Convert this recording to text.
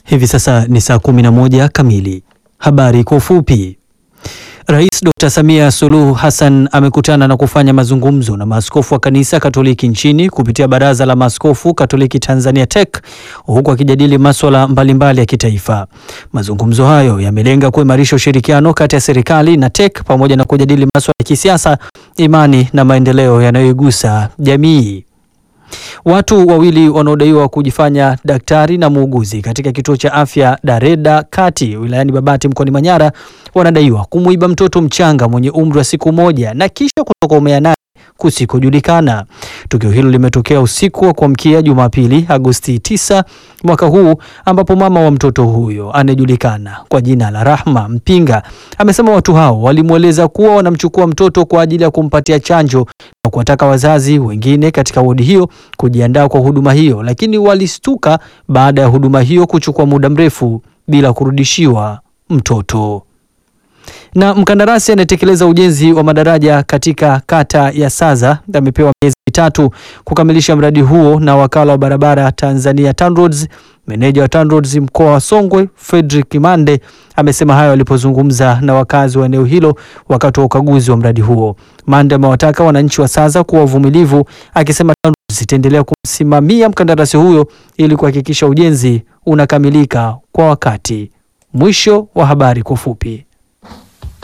Hivi sasa ni saa 11 kamili. Habari kwa ufupi. Rais Dr. Samia Suluhu Hassan amekutana na kufanya mazungumzo na maaskofu wa kanisa Katoliki nchini kupitia Baraza la Maaskofu Katoliki Tanzania TEC huku akijadili masuala mbalimbali ya kitaifa. Mazungumzo hayo yamelenga kuimarisha ushirikiano kati ya serikali na TEC pamoja na kujadili masuala ya kisiasa, imani na maendeleo yanayoigusa jamii. Watu wawili wanaodaiwa kujifanya daktari na muuguzi katika kituo cha afya Dareda Kati wilayani Babati mkoani Manyara wanadaiwa kumuiba mtoto mchanga mwenye umri wa siku moja na kisha kutokomea naye kusikojulikana. Tukio hilo limetokea usiku wa kuamkia Jumapili Agosti 9 mwaka huu, ambapo mama wa mtoto huyo anayejulikana kwa jina la Rahma Mpinga amesema watu hao walimweleza kuwa wanamchukua mtoto kwa ajili ya kumpatia chanjo na kuwataka wazazi wengine katika wodi hiyo kujiandaa kwa huduma hiyo, lakini walistuka baada ya huduma hiyo kuchukua muda mrefu bila kurudishiwa mtoto na mkandarasi anayetekeleza ujenzi wa madaraja katika kata ya Saza amepewa miezi mitatu kukamilisha mradi huo na wakala wa barabara Tanzania TANROADS. Meneja wa TANROADS mkoa wa Songwe Fredrick Mande amesema hayo alipozungumza na wakazi wa eneo hilo wakati wa ukaguzi wa mradi huo. Mande amewataka wananchi wa Saza kuwa wavumilivu, akisema TANROADS itaendelea kumsimamia mkandarasi huyo ili kuhakikisha ujenzi unakamilika kwa wakati. Mwisho wa habari kwa ufupi.